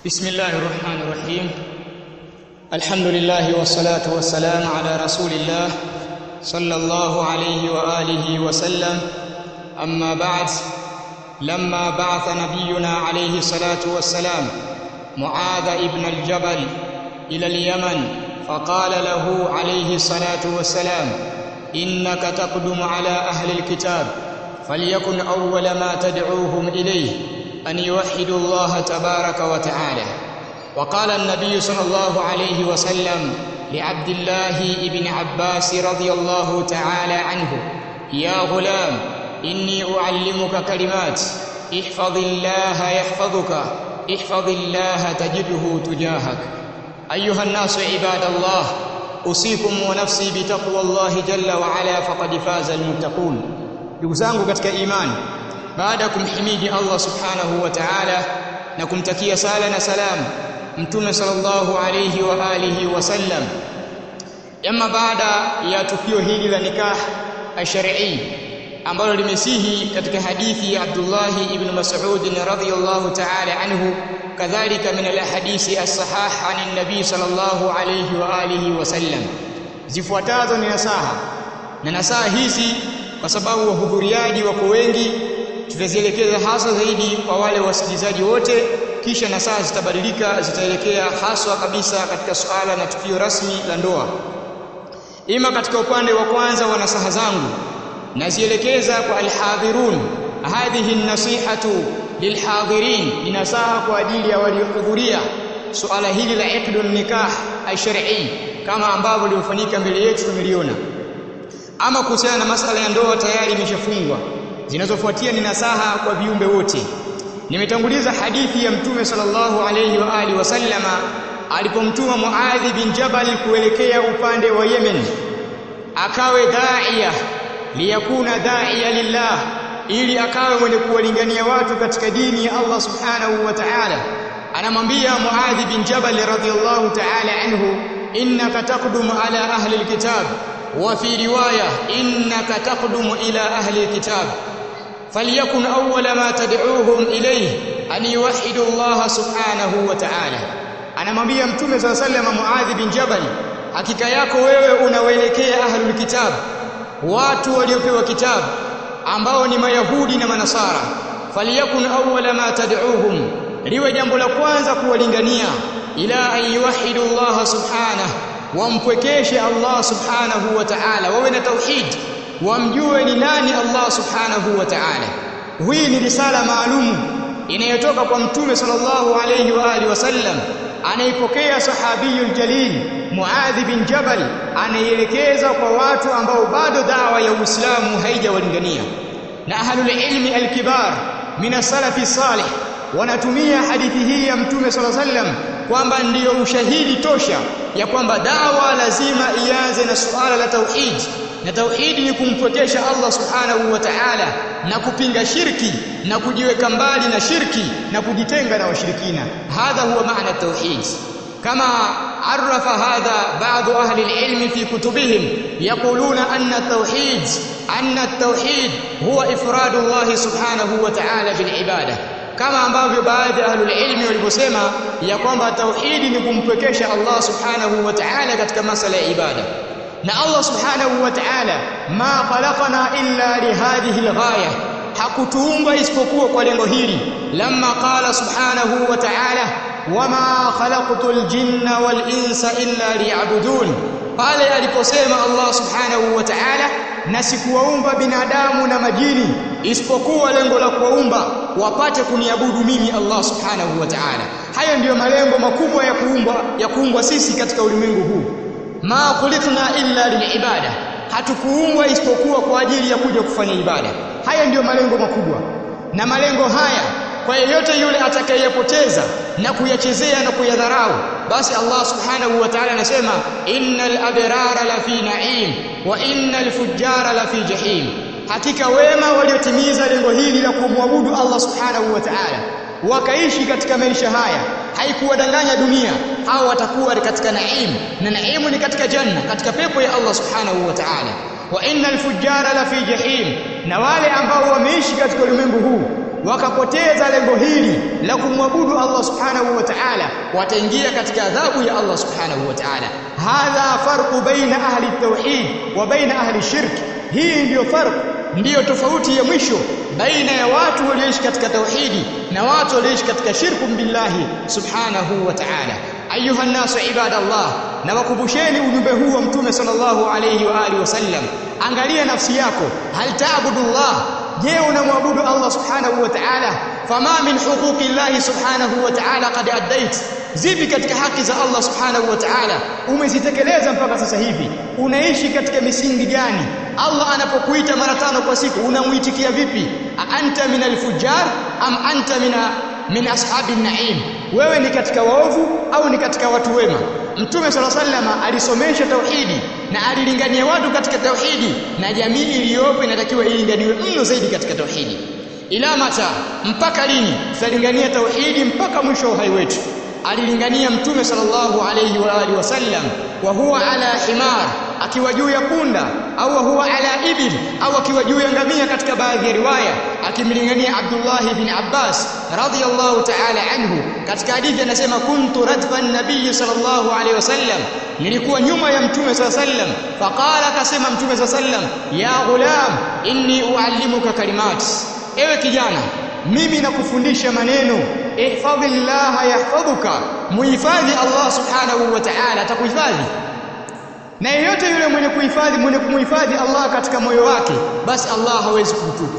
بسم الله الرحمن الرحيم الحمد لله والصلاة والسلام على رسول الله صلى الله عليه وآله وسلم أما بعد لما بعث نبينا عليه الصلاة والسلام معاذ ابن الجبل إلى اليمن فقال له عليه الصلاة والسلام إنك تقدم على أهل الكتاب فليكن أول ما تدعوهم إليه أن يوحدوا الله تبارك وتعالى وقال النبي صلى الله عليه وسلم لعبد الله بن عباس رضي الله تعالى عنه يا غلام إني أعلمك كلمات احفظ الله يحفظك احفظ الله تجده تجاهك أيها الناس عباد الله أوصيكم ونفسي بتقوى الله جل وعلا فقد فاز المتقون ndugu zangu katika imani baada ya kumhimidi Allah subhanahu wa ta'ala na kumtakia sala na salam mtume sallallahu alayhi wa alihi wasallam ama baada ya tukio hili la nikah ash-shar'i ambalo limesihi katika hadithi ya Abdullah ibn Mas'ud radhiyallahu ta'ala anhu kadhalika min al-ahadisi as-sahah an an-nabi sallallahu alayhi wa alihi wasallam zifuatazo ni nasaha na nasaha hizi kwa sababu wahudhuriaji wako wengi tutazielekeza hasa zaidi kwa wale wasikilizaji wote kisha na saa zitabadilika zitaelekea haswa kabisa katika suala na tukio rasmi la ndoa ima katika upande wa kwanza wa nasaha zangu nazielekeza kwa alhadhirun hadhihi nasihatu lilhadhirin ni nasaha kwa ajili ya waliohudhuria suala hili la iqdun nikah ash-shar'i kama ambavyo limefanyika mbele yetu tumeliona ama kuhusiana na masala ya ndoa tayari imeshafungwa zinazofuatia ni nasaha kwa viumbe wote nimetanguliza hadithi ya mtume sallallahu alayhi wa alihi wasallama alipomtuma Muadhi bin Jabal kuelekea upande wa Yemen akawe daia liyakuna daia lillah ili akawe mwenye kuwalingania watu katika dini ya Allah subhanahu wa ta'ala anamwambia Muadhi bin Jabal radhiyallahu ta'ala anhu innaka taqdumu ala ahli alkitab وفي روايه انك تقدم الى اهل الكتاب فليكن اول ما تدعوهم اليه ان يوحدوا الله سبحانه وتعالى anamwambia mtume صلى الله عليه وسلم Muadh bin Jabal hakika yako wewe unawaelekea ahlul kitab watu waliopewa kitabu ambao ni mayahudi na manasara falyakun awwala ma tad'uuhum liwe jambo la kwanza kuwalingania ila an yuwahhidu Allah subhanahu wampwekeshe Allah subhanahu wa ta'ala wawe na tauhid wamjue ni nani Allah subhanahu wa ta'ala hii ni risala maalum inayotoka kwa mtume sallallahu alayhi wa alihi wasallam anaipokea sahabiyul jalil Muadh bin Jabal anaielekeza kwa watu ambao bado dawa ya Uislamu haijawalingania na ahlul ilmi alkibar min salafi salih wanatumia hadithi hii ya mtume sallallahu alayhi wasallam kwamba ndiyo ushahidi tosha ya kwamba dawa lazima ianze na suala la tauhid na tauhidi ni kumpwekesha Allah subhanahu wa ta'ala na kupinga shirki na kujiweka mbali na shirki na kujitenga na washirikina hadha huwa maana tauhid kama عرف هذا بعض أهل العلم في كتبهم يقولون أن التوحيد أن التوحيد هو إفراد الله سبحانه وتعالى بالعبادة kama ambavyo baadhi ya ahlul ilmi walivyosema ya kwamba tauhidi ni kumpwekesha Allah subhanahu wa ta'ala katika masala ya ibada na Allah subhanahu wa ta'ala ma khalaqana illa lihadhihi alghaya hakutuumba isipokuwa kwa lengo hili lamma qala subhanahu wa ta'ala wama khalaqtul jinna wal insa illa liya'budun pale aliposema Allah subhanahu wa ta'ala na sikuwaumba binadamu na majini isipokuwa lengo la kuwaumba wapate kuniabudu mimi Allah subhanahu wa ta'ala hayo ndiyo malengo makubwa ya kuumba ya kuumbwa sisi katika ulimwengu huu ma khuliqna illa lilibada hatukuumbwa isipokuwa kwa ajili ya kuja kufanya ibada haya ndiyo malengo makubwa na malengo haya kwa yeyote yule atakayeyapoteza na kuyachezea na kuyadharau basi Allah subhanahu wa ta'ala anasema innal abrara la fi na'im wa innal fujjara la fi jahim hakika wema waliotimiza lengo hili la kumwabudu Allah subhanahu wa ta'ala wakaishi katika maisha haya haikuwadanganya dunia hao watakuwa katika naim na naimu ni katika janna katika pepo ya Allah subhanahu wa ta'ala wa innal fujjara la fi jahim na wale ambao wameishi katika ulimwengu huu wakapoteza lengo hili la kumwabudu Allah subhanahu wa ta'ala wataingia katika adhabu ya Allah subhanahu wa ta'ala hadha farqu baina ahli tauhid wa baina ahli shirk hii ndiyo farq ndiyo tofauti ya mwisho baina ya watu walioishi katika tauhidi na watu walioishi katika shirku billahi subhanahu wa ta'ala ayuha nasu ibadallah na wakumbusheni ujumbe huu wa mtume sallallahu alayhi wa alihi wasallam angalia nafsi yako hal ta'budullah je unamwabudu Allah subhanahu wa ta'ala fama min huquqi Allah subhanahu wa ta'ala qad addait zipi katika haki za Allah subhanahu wa ta'ala umezitekeleza mpaka sasa hivi unaishi katika misingi gani Allah anapokuita mara tano kwa siku unamuitikia vipi anta min alfujar am anta mina min ashabi naim wewe ni katika waovu au ni katika watu wema Mtume sala sallama alisomesha tauhidi na alilingania watu katika tauhidi na jamii iliyopo inatakiwa ilinganiwe mno zaidi katika tauhidi ila mata mpaka lini tutalingania tauhidi mpaka mwisho wa uhai wetu alilingania mtume sallallahu alayhi wa alihi wasallam wa huwa ala himar akiwa juu ya punda au huwa ala ibil au akiwa juu ya ngamia katika baadhi ya riwaya akimlingania Abdullah ibn Abbas radhiyallahu ta'ala anhu katika hadithi anasema kuntu radfan nabiy sallallahu alayhi wasallam nilikuwa nyuma ya mtume sallallahu alayhi wasallam faqala akasema mtume sallallahu alayhi wasallam ya ghulam inni uallimuka kalimat ewe kijana mimi nakufundisha maneno ihfadhillaha yahfadhuka muhifadhi Allah subhanahu wa ta'ala atakuhifadhi na yeyote yule mwenye kuhifadhi mwenye kumhifadhi Allah katika moyo wake basi Allah hawezi kumtupa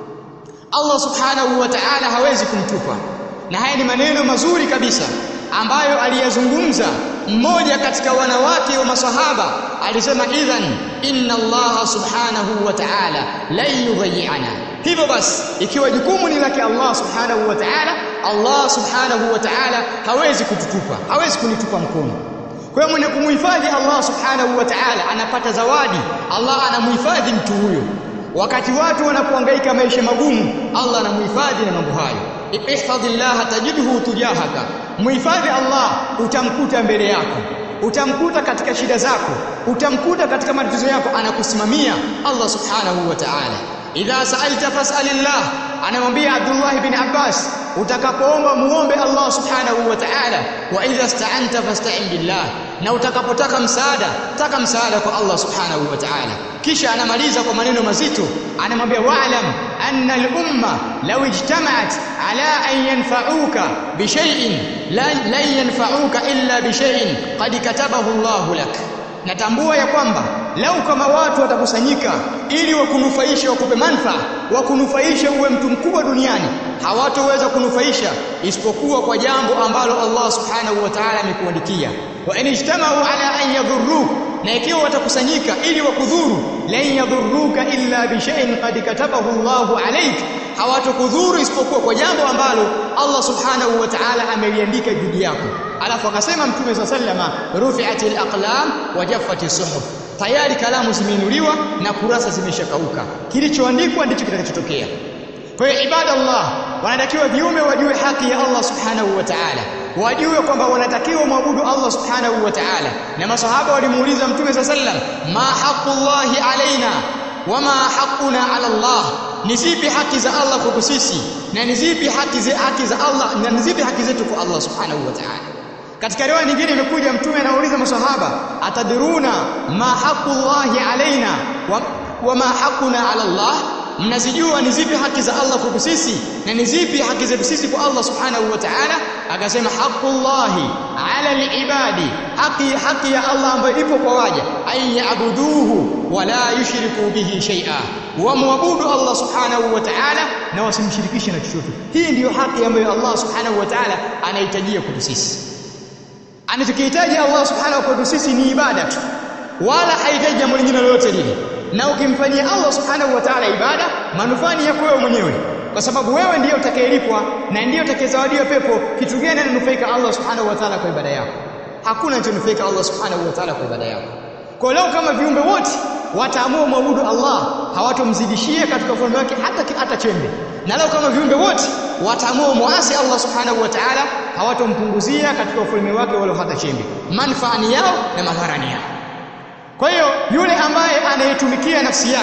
Allah subhanahu wa ta'ala hawezi kumtupa na haya ni maneno mazuri kabisa ambayo aliyazungumza mmoja katika wanawake wa masahaba alisema idhan inna Allah subhanahu wa ta'ala la yudhi'ana hivyo basi ikiwa jukumu ni lake Allah subhanahu wa ta'ala Allah subhanahu wa ta'ala hawezi kututupa hawezi kunitupa mkono kwa hiyo mwenye kumhifadhi Allah subhanahu wa ta'ala anapata zawadi Allah anamhifadhi mtu huyo wakati watu wanapohangaika maisha magumu Allah anamhifadhi na mambo hayo ihfadhillah tajidhu tujahaka muhifadhi Allah utamkuta mbele yako utamkuta katika shida zako utamkuta katika matatizo yako anakusimamia Allah subhanahu wa ta'ala idha sa'alta fas'alillah anamwambia Abdullah ibn Abbas utakapoomba muombe Allah subhanahu wa ta'ala wa idha ista'anta fasta'in billah na utakapotaka msaada taka msaada kwa Allah subhanahu wa ta'ala kisha anamaliza kwa maneno mazito anamwambia wa'lam anna al-umma law ijtama'at ala an yanfa'uka bi shay'in la yanfa'uka illa bi shay'in qad katabahu Allah lak natambua ya kwamba lau kama watu watakusanyika ili wakunufaishe wakupe manfaa wakunufaishe uwe mtu mkubwa duniani hawatoweza kunufaisha isipokuwa kwa jambo ambalo Allah subhanahu wa ta'ala amekuandikia wa in ijtama'u ala an yadhurruk na ikiwa watakusanyika ili wakudhuru lan yadhurruka illa bi shay'in qad katabahu Allahu alayk hawatokudhuru isipokuwa kwa jambo ambalo Allah subhanahu wa ta'ala ameliandika juu yako alafu akasema mtume sa sallama rufi'atil aqlam wa jaffati suhuf tayari kalamu zimeinuliwa na kurasa zimeshakauka kilichoandikwa ndicho kitakachotokea kwa hiyo ibadallah wanatakiwa viume wajue haki ya Allah subhanahu wa ta'ala wajue kwamba wanatakiwa muabudu Allah subhanahu wa ta'ala na masahaba walimuuliza mtume sa sallam ma haqqullahi alaina wama haqquna ala Allah ni zipi haki za Allah kwetu sisi na ni zipi haki za haki za Allah na ni zipi haki zetu kwa Allah subhanahu wa ta'ala katika riwaya nyingine imekuja mtume anauliza masahaba atadruna ma haqqullahi alaina wa, wama haqquna ala Allah mnazijua ni zipi haki za Allah kwetu sisi na ni zipi haki zetu sisi kwa Allah subhanahu wa ta'ala akasema haqqullahi ala alibadi haki haki ya Allah ambayo ipo kwa waja ay yaabuduhu wala yushriku bihi shay'a wamwabudu Allah subhanahu wa ta'ala na wasimshirikishe na chochote hii ndiyo haki ambayo Allah subhanahu wa ta'ala anahitajia kwetu sisi anachokihitaji Allah subhanahu kwetu sisi ni ibada tu wala hahitaji jambo lingine lolote lile na ukimfanyia Allah subhanahu wa ta'ala ibada manufaa ni yako wewe mwenyewe kwa sababu wewe ndiyo utakayelipwa na ndiyo utakayezawadiwa pepo kitu gani ananufaika Allah subhanahu wa ta'ala kwa ibada yako hakuna anachonufaika Allah subhanahu wa ta'ala kwa ibada yako kwa leo kama viumbe wote wataamua muabudu Allah hawatomzidishia katika ufalme wake hata hata chembe na leo kama viumbe wote wataamua muasi Allah subhanahu wa ta'ala hawatompunguzia katika ufalme wake wala hata chembe manfaani yao na madharani yao kwa hiyo yule ambaye anayetumikia nafsi yake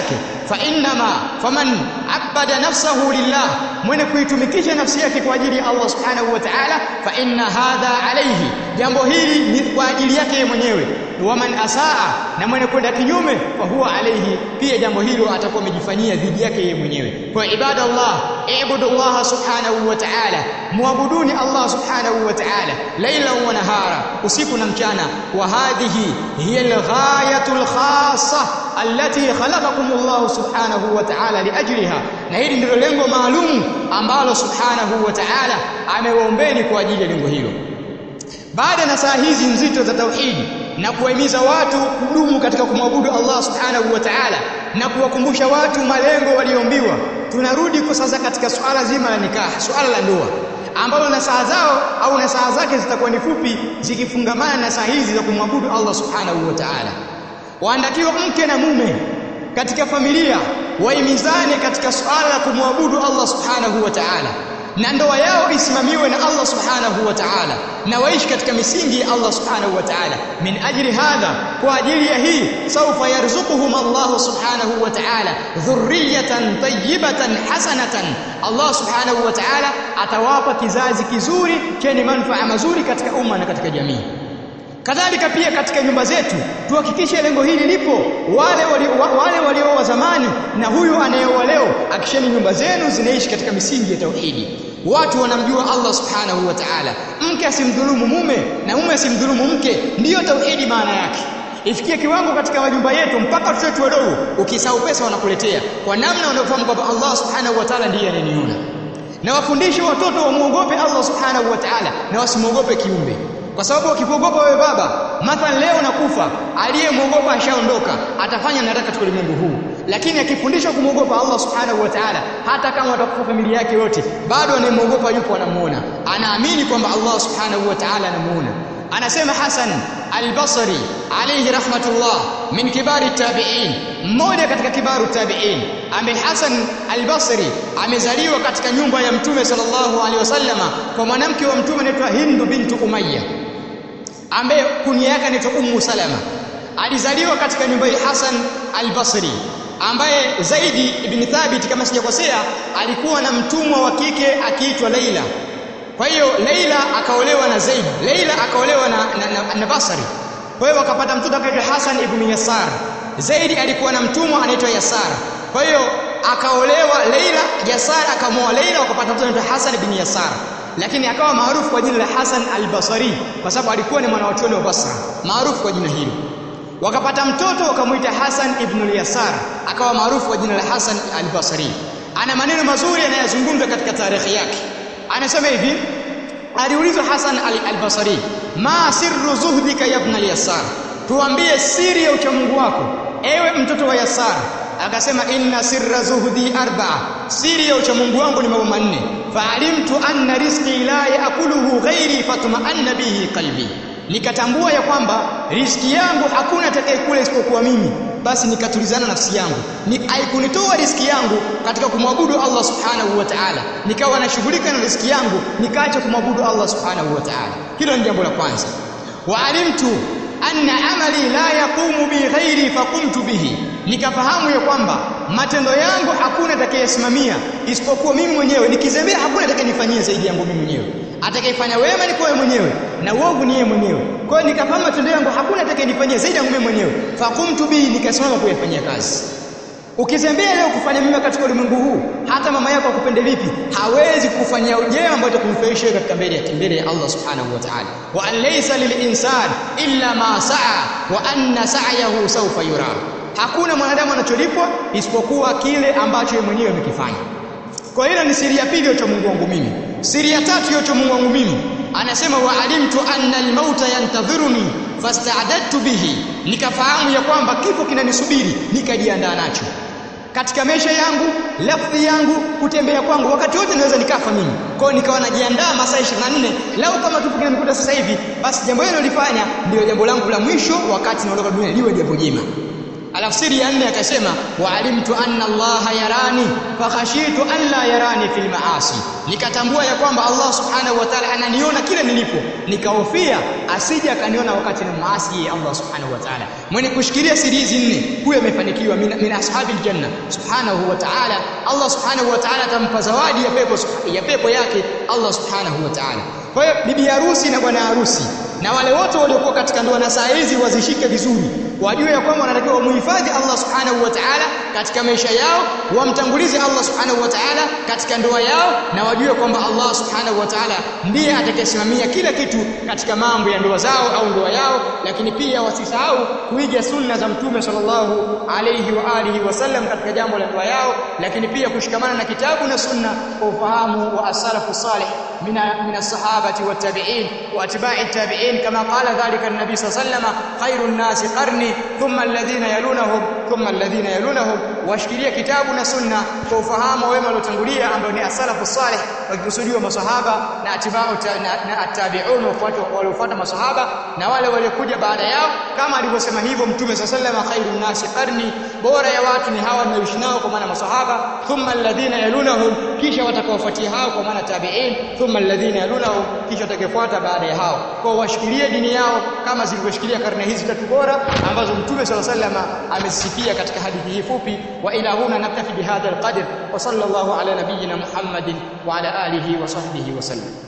fa innama faman abada nafsahu lillah mwenye kuitumikisha nafsi yake kwa ajili ya Allah subhanahu wa ta'ala fa inna hadha alayhi jambo hili ni kwa ajili yake mwenyewe waman asaa na mwenye kwenda kinyume fa huwa alayhi pia jambo hilo atakuwa amejifanyia dhidi yake yeye mwenyewe kwa ibada Allah ibudu Allah subhanahu wa ta'ala muabuduni Allah subhanahu wa ta'ala laila wa nahara usiku na mchana wa hadhihi hiya alghayatul khassa allati khalaqakum Allah subhanahu wa ta'ala liajliha na hili ndilo lengo maalum ambalo subhanahu wa ta'ala amewaombeni kwa ajili ya lengo hilo baada na saa hizi nzito za tauhidi na kuwahimiza watu kudumu katika kumwabudu Allah subhanahu wa ta'ala na kuwakumbusha watu malengo walioombiwa tunarudi kwa sasa katika suala zima la nikah suala la ndoa ambalo na saa zao au na saa zake zitakuwa ni fupi zikifungamana na saa hizi za kumwabudu Allah subhanahu wa ta'ala waandakiwa mke na mume katika familia waimizane katika suala la kumwabudu Allah subhanahu wa ta'ala na ndoa yao isimamiwe na Allah subhanahu wa ta'ala na waishi katika misingi ya Allah subhanahu wa ta'ala min ajli hadha kwa ajili ya hii sawfa yarzuquhum Allah subhanahu wa ta'ala dhurriyatan tayyibatan hasanatan Allah subhanahu wa ta'ala atawapa kizazi kizuri chenye manufaa mazuri katika umma na katika jamii kadhalika pia katika nyumba zetu tuhakikishe lengo hili lipo wale walio wale walio wa zamani na huyu anayeoa leo akisheni nyumba zenu zinaishi katika misingi ya tauhidi watu wanamjua Allah subhanahu wa ta'ala mke asimdhulumu mume na mume asimdhulumu mke ndiyo tauhidi maana yake ifikie kiwango katika majumba yetu mpaka watoto wetu wadogo ukisahau pesa wanakuletea kwa namna wanaofahamu kwamba Allah subhanahu wa ta'ala ndiye anayeniona na wafundishe watoto wamuogope Allah subhanahu wa ta'ala na wasimwogope kiumbe kwa sababu ukikuogopa wewe baba mathalan leo nakufa aliyemwogopa ashaondoka atafanya nataka katika ulimwengu huu lakini akifundishwa kumwogopa Allah subhanahu wa ta'ala hata kama atakufa familia yake yote bado anayemwogopa yupo anamuona anaamini kwamba Allah subhanahu wa ta'ala anamuona anasema Hasan al-Basri alayhi rahmatullah min kibari tabi'in mmoja katika kibaru tabi'in ambaye Hasan al-Basri amezaliwa katika nyumba ya mtume sallallahu alaihi wasallama kwa mwanamke wa mtume anaitwa Hindu bintu Umayya ambaye kunia yake anaitwa Ummu Salama alizaliwa katika nyumba ya Hasan al-Basri ambaye Zaidi ibn Thabit kama sijakosea alikuwa na mtumwa wa kike akiitwa Laila kwa hiyo Laila akaolewa na Zaid Laila akaolewa na, na, na, na Basri kwa hiyo wakapata mtoto akaitwa Hasan ibn Yasar Zaid alikuwa na mtumwa anaitwa Yasar kwa hiyo akaolewa Laila Yasar akamwoa Laila wakapata mtoto anaitwa Hasan ibn Yasar lakini akawa maarufu kwa jina la Hasan al-Basri kwa sababu alikuwa ni mwanachuoni wa Basra maarufu kwa jina hilo wakapata mtoto wakamuita Hasan ibn al-Yasar akawa maarufu kwa jina la Hasan al-Basri ana maneno mazuri anayozungumza katika tarehe yake anasema hivi aliulizwa Hasan al-Basri ma sirru zuhdika ya ibn al-Yasar tuambie siri ya uchamungu wako ewe mtoto wa Yasar akasema inna sirra zuhdi arba'a siri ya uchamungu wangu ni mambo manne fa'alimtu anna rizqi la yaakuluhu ghairi fatma'anna bihi qalbi nikatambua ya kwamba riziki yangu hakuna atakayekula isipokuwa mimi basi nikatulizana nafsi yangu ni haikunitoa riziki yangu katika kumwabudu Allah subhanahu wa ta'ala nikawa nashughulika na riziki yangu nikaacha kumwabudu Allah subhanahu wa ta'ala hilo ni jambo la kwanza wa alimtu anna amali la yaqumu bi ghairi faqumtu bihi nikafahamu ya kwamba matendo yangu hakuna atakayesimamia isipokuwa mimi mwenyewe nikizembea hakuna atakayenifanyia zaidi yangu mimi mwenyewe atakayefanya wema ni kwa mwenyewe na uovu ni yeye mwenyewe kwa hiyo nikafahamu matendo yangu hakuna atakayenifanyia zaidi yangu mimi mwenyewe faqumtu bihi nikasimama kuyafanyia kazi ukizembea leo kufanya mema katika ulimwengu huu hata mama yako akupende vipi hawezi kufanyia ujema ambao utakumfurahisha katika mbele ya mbele ya Allah subhanahu wa ta'ala wa an laysa lil-insan illa ma sa'a wa anna sa'yahu sawfa yura hakuna mwanadamu anacholipwa isipokuwa kile ambacho yeye mwenyewe amekifanya kwa hiyo ni siri ya pili ya Mungu wangu mimi siri ya tatu ya Mungu wangu mimi anasema wa alimtu anna al-mauta yantadhiruni fasta'adadtu bihi nikafahamu ya kwamba kifo kinanisubiri nikajiandaa nacho katika maisha yangu lafdhi yangu kutembea kwangu wakati wote naweza nikafa mimi kwa hiyo nikawa najiandaa masaa 24 lau kama kifo kinanikuta sasa hivi basi jambo hilo nilifanya ndio jambo langu la mwisho wakati naondoka dunia liwe jambo jema Alafu ya nne akasema waalimtu anna Allah yarani fakhashitu an la yarani fil maasi, nikatambua ya kwamba Allah subhanahu wa ta'ala ananiona kile nilipo, nikahofia asije akaniona wakati na maasi ya Allah subhanahu wa ta'ala. Mwenye kushikilia siri hizi nne, huyo amefanikiwa, min, min ashabil janna subhanahu wa ta'ala. Allah subhanahu wa ta'ala atampa zawadi ya pepo ya pepo yake Allah subhanahu wa ta'ala. Kwa hiyo bibi harusi na bwana harusi na wale wote waliokuwa katika ndoa na saa hizi wazishike vizuri, wajue ya kwamba wanatakiwa wamuhifadhi Allah subhanahu wa ta'ala katika maisha yao, wamtangulize Allah subhanahu wa ta'ala katika ndoa yao, na wajue kwamba Allah subhanahu wa ta'ala ndiye atakayesimamia kila kitu katika mambo ya ndoa zao au ndoa yao. Lakini pia wasisahau kuiga sunna za Mtume sallallahu alayhi wa alihi wasallam katika jambo la ndoa yao, lakini pia kushikamana na kitabu na sunna kwa ufahamu wa as-salafu salih min as-sahabati wat-tabi'in wa atba'i at-tabi'in kama qala dhalika an-nabi sallallahu alayhi wasallam khairun nasi qarni thumma alladhina yalunahum thumma alladhina yalunahum, washikilia kitabu na sunna kwa ufahamu wema waliotangulia ambao ni as-salafu salih, wakikusudiwa masahaba na atibau na at-tabi'un waliofuata masahaba na wale waliokuja baada yao, kama alivyosema hivyo Mtume sallallahu alayhi wasallam, khairun nasi qarni, bora ya watu ni hawa ninaoishi nao, kwa maana masahaba, thumma alladhina yalunahum, kisha watakaofuatia hao, kwa maana tabi'in, thumma alladhina yalunahum, kisha watakaofuata baada ya hao, kwa washikilie dini yao kama zilivyoshikilia karne hizi tatu bora ambazo Mtume sallallahu alayhi wasallam amesifia katika hadithi hii fupi. Wa ila huna naktafi bihadha alqadr wa sallallahu ala nabiyyina Muhammadin wa ala alihi wa sahbihi wa sallam.